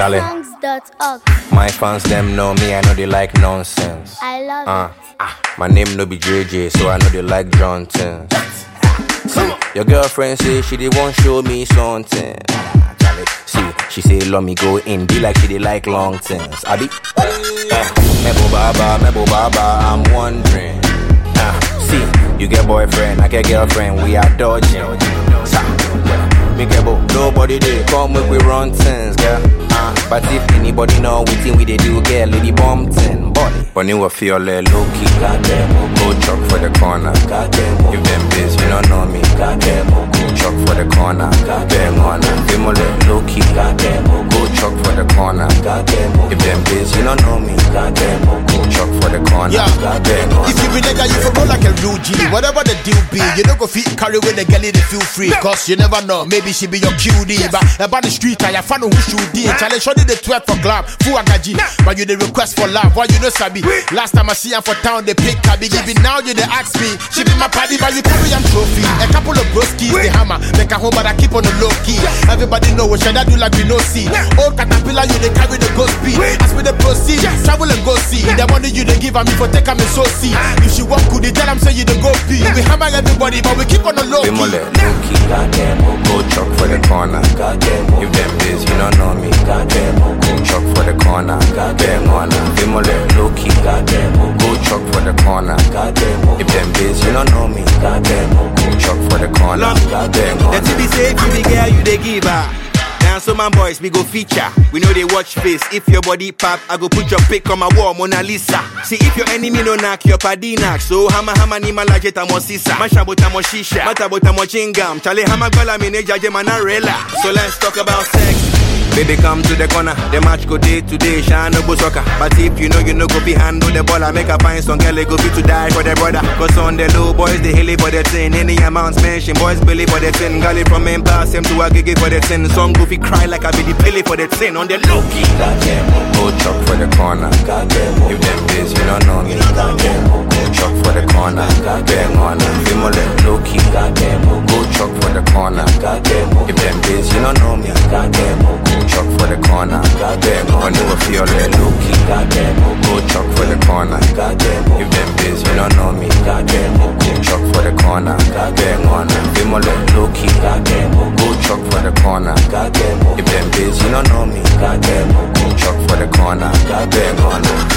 Charlie. Songs.org. My fans them know me, I know they like nonsense. I love Uh, it. ah, my name no be JJ, so I know they like Johnson. See, your girlfriend say she did want show me something. Ah, Charlie, see, she say let me go in, be like she did like long things. I be, eh, Mebo Baba, Mebo Baba, I'm wondering. Ah, see, you get boyfriend, I get girlfriend, we are dodging. Sa, yeah, me get bo, nobody dey come make we run things, girl. Ah, but if anybody know we think we dey do, girl, lady bomb thing, body. Bunny will feel like low key, goddamn, go chop for the corner, goddamn. If them biz, you don't know me, goddamn, go chop for the corner, goddamn, on Them all like low key, goddamn, go chop for the corner, goddamn. If them biz, you don't know me, goddamn, go chop for the corner, Yeah. goddamn. If you be nigga, you for roll like a real G. Whatever the deal be, you don't go fit carry with the girl, they feel free. Cause you never know, maybe she be your QD. But about the street, I find who should be. Challenge shorty the 12 for club, full agaji. But you the request for love, why you know Sabi? Last time I see her for town, they pick Kabi. Giving now you they ask me. She be my party, but you carry am trophy. A couple of broskies, the hammer. Make a home, but I keep on the low key. Everybody know what should I do like we no see. Old caterpillar, you they carry the ghost speed. As we the proceed, travel and go see. The money you they give me for take me so see. If she walk good, they tell them say you the go pee. We hammer everybody, but we keep on the low Them all key. like low key, goddamn, go chop for the corner, goddamn. If them biz, you don't know me, goddamn, go chop for the corner, goddamn, on Them all like low key, goddamn, go chop for the corner, goddamn. If them biz, you don't know me, goddamn, go chop for the corner, Long. goddamn, The on TV say if you be girl, you the giver. Now so my boys, we go feature. We know they watch face. If your body pop, I go put your pic on my wall, Mona Lisa. See if your enemy no knock, your paddy knock. So hama hama ni malaje tamo sisa. Masha bota mo shisha. Mata bota mo chingam. Chale hama gola mine jaje manarela. So let's talk about sex. Baby, come to the corner. The match go day to day, shine no go soccer. But if you know you know go be handle the ball, I make a find some girl they go fit to die for the brother. Cause on the low boys they hilly for the thing. Any amounts mention, boys belly for the thing. Gully from main pass him to a gigi for the thing. Some goofy cry like I be the pilly for the thing. On the low key. goddamn, go chop for the corner, goddamn. If them biz, you don't know me, goddamn, go chop for the corner, goddamn, on Them all like low key, goddamn, go chop for the corner, goddamn. If them biz, you don't know me, goddamn, go chop for the corner, goddamn. When you feel like low key, goddamn, go chop for the corner, goddamn. If them biz, you don't know me, goddamn, go chop for the corner, goddamn, on Them all like low key, goddamn, go chop for the corner, goddamn. If them biz, you don't know me, goddamn, go chop for the corner, goddamn, on